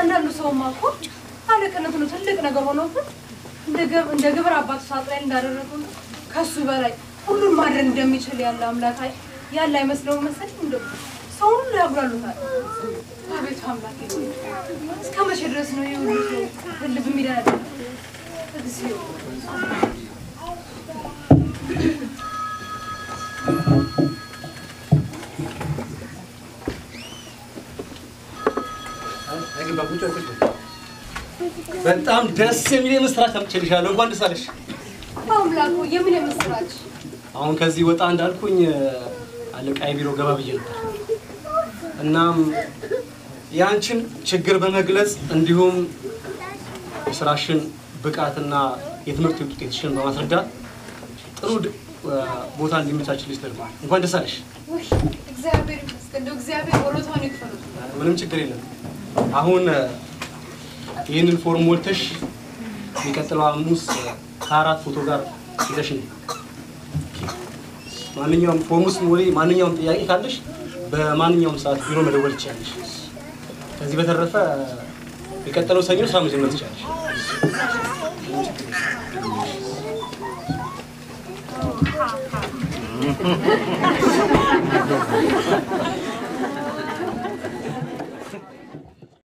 አንዳንዱ ሰውማ እኮ አለቅነት ነው ትልቅ ነገር ሆኖብን እንደ ገብ- እንደ ግብር አባቱ ሳጥናኤል እንዳደረገው ነው ከሱ በላይ ሁሉን ማድረግ እንደሚችል ያለ አምላክ አይ- ያለ አይመስለውም መሰለኝ። እንደው ሰው ሁሉ ያጉላሉታል። አቤቱ አምላክ እስከ መቼ ድረስ ነው ይህ ሁሉ ሰው ልብ የሚደረግ እግዚኦ በጣም ደስ የሚል የምስራች አምጥቼልሻለሁ። እንኳን ደስ አለሽ። አምላኩ የምን የምስራች አሁን ከዚህ ወጣ እንዳልኩኝ አለቃዬ ቢሮ ገባ ብዬ ነበር። እናም የአንቺን ችግር በመግለጽ እንዲሁም የስራሽን ብቃትና የትምህርት ውጤትሽን በማስረዳት ጥሩ ድ- ቦታ እንዲመቻችልሽ ተደርጓል። እንኳን ደስ አለሽ። ውይ እግዚአብሔር ይመስገን። እንደው እግዚአብሔር ወሮታውን ይክፈሉት። ምንም ችግር የለም። አሁን ይህንን ፎርም ሞልተሽ የሚቀጥለው ሐሙስ ከአራት ፎቶ ጋር ይዘሽ ነይ። ማንኛውም ፎርም ውስጥ ሞሊ ማንኛውም ጥያቄ ካለሽ በማንኛውም ሰዓት ቢሮ መደወል ትችላለሽ። ከዚህ በተረፈ የቀጠለው ሰኞ ስራ መጀመር ትችላለሽ።